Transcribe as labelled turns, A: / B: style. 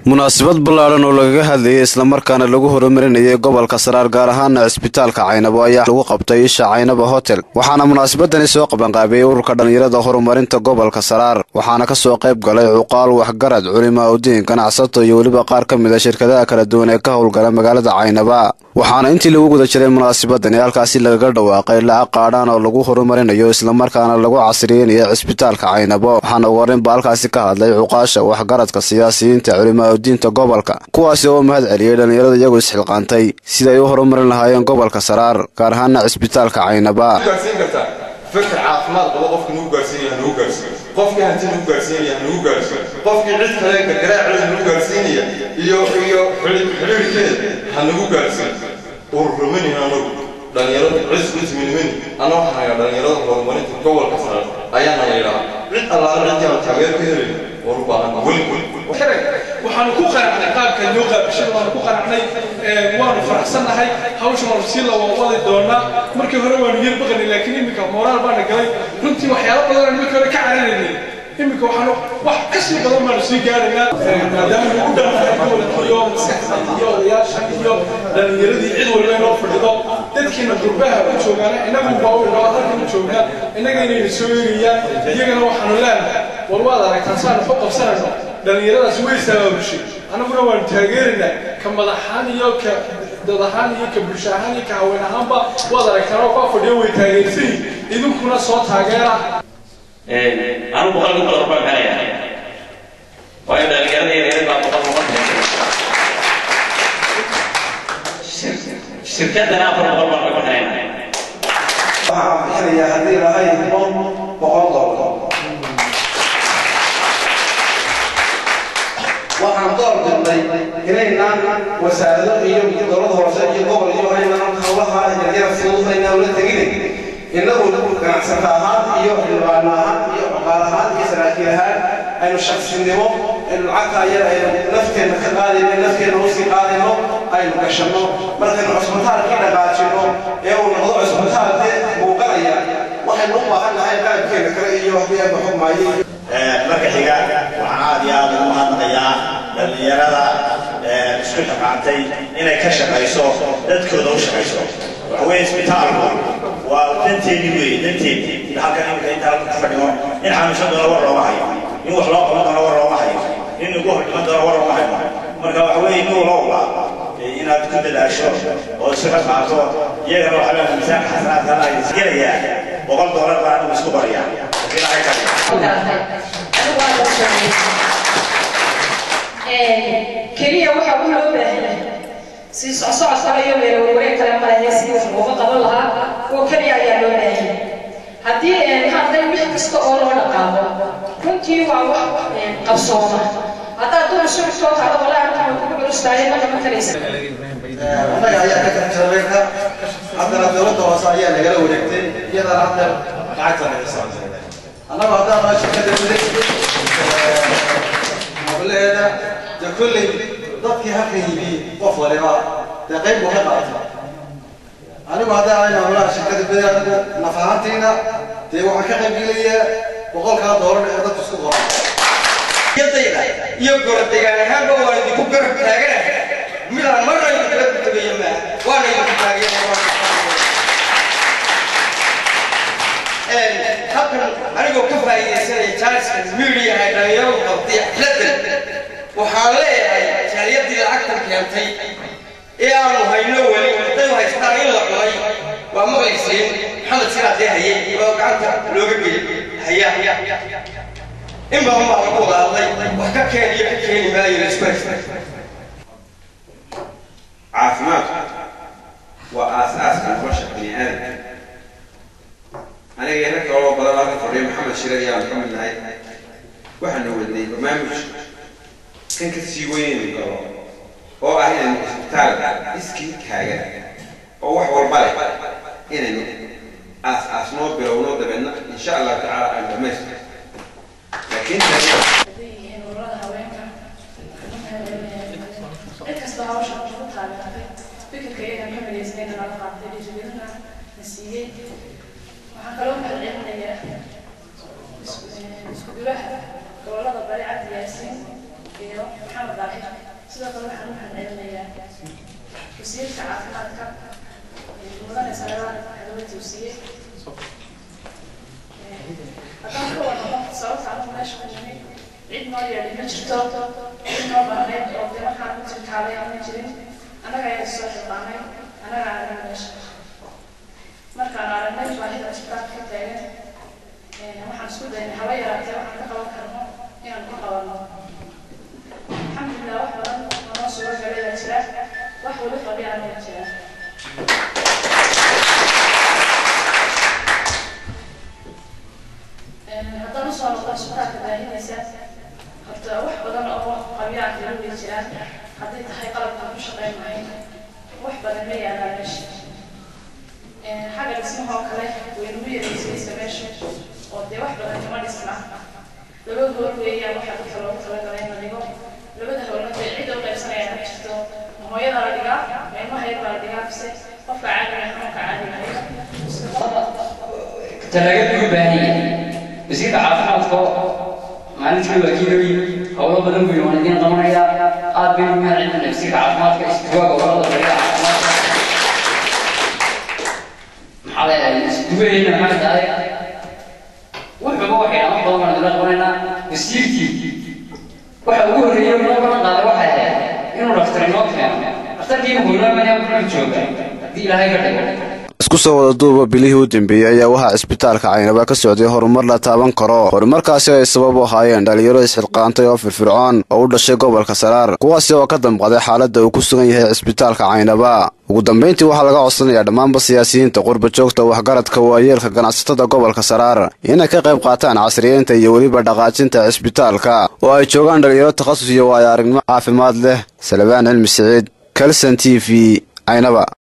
A: munaasabad ballaadhan oo lagaga hadlayay islamarkaana lagu horumarinayay gobolka saraar gaar ahaana cisbitaalka caynabo ayaa lagu qabtay isha caynabo hotel waxaana munaasabadani soo qabanqaabiyey ururka dhallinyarada horumarinta gobolka saraar waxaana kasoo qayb galay cuqaal waxgarad culimaa udiin ganacsato iyo weliba qaar ka mid a shirkadaha kala duwan ee ka howlgala magaalada caynaba waxaana intii lagu guda jiray munaasabadani halkaasi lagaga dhawaaqay lacag qaadhaan oo lagu horumarinayo islamarkaana lagu casriyeynayo cisbitaalka caynabo waxaana ugu horreynba halkaasi ka hadlay cuqaasha waxgaradka siyaasiyiinta culimaa udiinta gobolka kuwaasi oo mahad celiyey dhallinyarada iyagu isxilqaantay siday u horumarin lahaayeen gobolka saraar gaar ahaana cisbitaalka caynaba
B: fikir caafimaad qabo qofka nagu gaarsiinaya nagu gaarsiiyo qofkii hanti nagu gaarsiinaya nagu gaarsiiyo qofkii cid kale gargaraaceeda nagu gaarsiinaya iyo iyo xidhiirkeeda ha nagu gaarsiiyo ururumani anagu dhalinyarada cis cisminimani ana waxaan hayaa dhalinyarada horumarinta gobolka sare ayaana la yidhahaa cid allaala ciddii aan taageer ka helin war u baahan weli
C: waxaanu ku qanacnay qaabka noo qaabishada waanu ku qanacnay waanu faraxsannahay hawsha waanu sii lawawadi doonaa markii hore waanu yar baqanay laakiin iminka moraal baana galay runtii waxyaalo badan aan markii hore ka cararaynay iminka waxaanu wax ka sii badan baanu sii gaaraynaa maadaama lagu dhantahay gobolka iyo maskaxda iyo odayaasha iyo dhalinyaradii cid walba inoo fadhido dadkiina gurbaha u joogaan inagu baa u dhawaa halkan u joogaan innaga inayna soo eegayaan iyagana waxaanu leenahay war waad aragtaan saanu ku qabsanayno dhallinyaradaas way sabaabushay annaguna waanu taageeraynaa ka madaxaan iyo ka dad ahaan iyo ka bulsho ahaan iyo ka haween ahaanba waad aragtaan oo kaa fadhiyo way taageersan idinkuna soo taageera
D: anu boqol ku dolar baan helaya waayo dhalinyarada yaryar baa boqol boqol shirkadana afar boqol baan ka bixinayna
E: waxaan bixinayaa haddii lahay boqol boqol dolar waxaan door dirnay inaynaan wasaarado iyo dowlad hoose iyo gobol iyo aynaan hawlaha yaryara siduufaynaa ula tegin innagu ganacsata ahaan iyo xildhibaan ahaan iyo cuqaal ahaan iyo saraakiil ahaan aynu shaqsinimo aynu lacagta ayada aynu nafteenna ka qaadayno nafteenna usii qaadayno aynu gashanno markaynu cusbitaalkii dhaqaajino ee uu noqdo cusbitaalkee muuqanaya waxaynu u baahan nahay qalabkeena kale iyo haddii aynu xukmaayo
F: marka xiga waxaan aad iyo aad ugu mahadnaqayaa dhallinyarada isku xaqaantay inay ka shaqayso dadkooda u shaqayso waxa weeye isbitaalku waa danteeni weeye danteeni halkan imika inta halka ku fadhino in xanuunsan doona war looma hayo in wax loo qaban doona war looma hayo in lagu hordhiman doona war looma hayo marka waxa weeye nin walowba inaad ku dadaasho oo isu xaqaato iyagana waxa weeye miisaanka xasanaadka la isgelayaa boqol doolar baa anigu isku bariyaa ilaahay ka
G: keliya waxa u loo baahanyahay si socsocodka iyo meelwarwareeg kale malahe sidii wax looga qaban lahaa oo keliya ayaa loo baahanyahay haddii hadday wix kasta oo loo dhaqaaqo runtii waa wax qabsooma haddaad duna suuc soo kacdo walaa arkaan kugu culustaayay ma qaban karaysa
E: annaga ayaa ka jarjarayna haddana dowladda hoose ayaa nagala wareegtay iyadana hadda lacagta naga saamsay annagu haddaan noo shirkada miday hableeda de kolley dadkii halka yimi qof waliba dee qayb buu ka qaatay anigu haddaan ayna howlaha shirkada miday anigu naf ahaantiina dee waxaan ka qayb gelayaa boqolkaa doolar ee dadku isku qoran
H: yadayda iyo gorodegaan ahaanba waan idinku garab taaganahay midaan marna idinkala gudagayo maaha waana idinku taageera halkan anigoo ka faa'iidaysanaya jaaliskan miidiyaha dhalinyaradu qabtay xafladan waxaan leeyahay jaaliyadii lacagtan keentay ee aanu hayno weli hadday haystaan in la cunay waa maqlaysiin maxamed siraadee haye oo gacanta looga geli haya in badan baa lagu wada hadlay wax ka keen iyo ka keeni maayo la isku haysta
I: caafimaadku waa aasaaska nolosha bani aadamka aniga rag kaloo badan halka fadhiya maxamed shire ayaan ka mid nahay waxaanu wadnay barnaamij kan ka sii weynaynu galo oo ah inaynu isbitaal iskii taagan oo wax walba leh inaynu aas aasnoo bilowno dabeedna insha allahu tacaala aan dhamaystir laakiin
J: cid kasta hawsha ku taageertay fikirka iyagan ka midaysnayna nala qaatay dhiirigelina na siiyey waxaan kaloo mahadcelinayaa isku dulaha gobolada bari cabdi yaasiin iyo maxamed daahir sidoo kale waxaan u mahadcelinayaa wasiirka caafimaadka mudane saleebaan xadaba tawsiye haddaan ka wadano sababta anagu meesha ku nimi cid noo yeedhay ma jirto cid noo baraneed oo dee markaan ku jirkaalay ama jirin annaga ayaa soo xilqaanay annaga aragnay meesha markaan aragnay baahida isbitaalka ka taagan waxaan isku daynay haba yaraatee waxaan ka qaban karno inaan ku qabanno alxamdulilah wax badan oo noo suuro galay baa jira wax weli qabiicana waa jira haddaan usoo noqdo isbitaalka baahinaysa horta wax badan oo qabiica kala way jiraan hadday tahay qalabkaan ku shaqayn lahayn wax badan ma yaalaan meesha xagga dhismaha oo kale way nagu yareysaysa meesha oo dee wax badan kama dhisna laba hool weeyaan waxa dadka loogu talagalay in la dhigo labada hoolna dee cidda u qaybsanaya ma jirto ma hooyada la dhigaa ma ilmaha yar baa la dhigaa mise qofka caadiga xanuunka caadiga
K: talaagad ugu baahan yahay wasiirka caafimaadka maalintii waa kiilooyin howlo badan buu waan idiin qabanaya aad baynu u mahadcelinayna wasiirka caafimaadka isduwaaga howlada bariga caafimaadka maxaa leedahay isduwaheenna maxay tahay wuxuuba waxay wax badan baan idinla qabanaynaa wasiirkii waxa ugu horreeyay noo balan qaaday waxay ahayd inuu dhakhtar inoo keeno dhakhtarkiiba howlaamaya wuxuu jooga haddii ilaahay ka dhigo
A: isku soo wada duuba bilihii u dambeeyey ayaa waxaa cisbitaalka caynaba ka socday horumar la taaban karo horumarkaasi ay sabab u ahaayeen dhalinyaro isxilqaantay oo firfircoon oo u dhashay gobolka saraar kuwaasi oo ka damqaday xaaladda uu ku sugan yahay cisbitaalka caynaba ugu dambayntii waxaa laga codsanayaa dhammaanba siyaasiyiinta qurba joogta waxgaradka waayeelka ganacsatada gobolka saraar inay ka qayb qaataan casriyeynta iyo weliba dhaqaajinta cisbitaalka oo ay joogaan dhalinyaro takhasus iyo waayo aragnimo caafimaad leh salabaan cilmi siciid kalson t v caynaba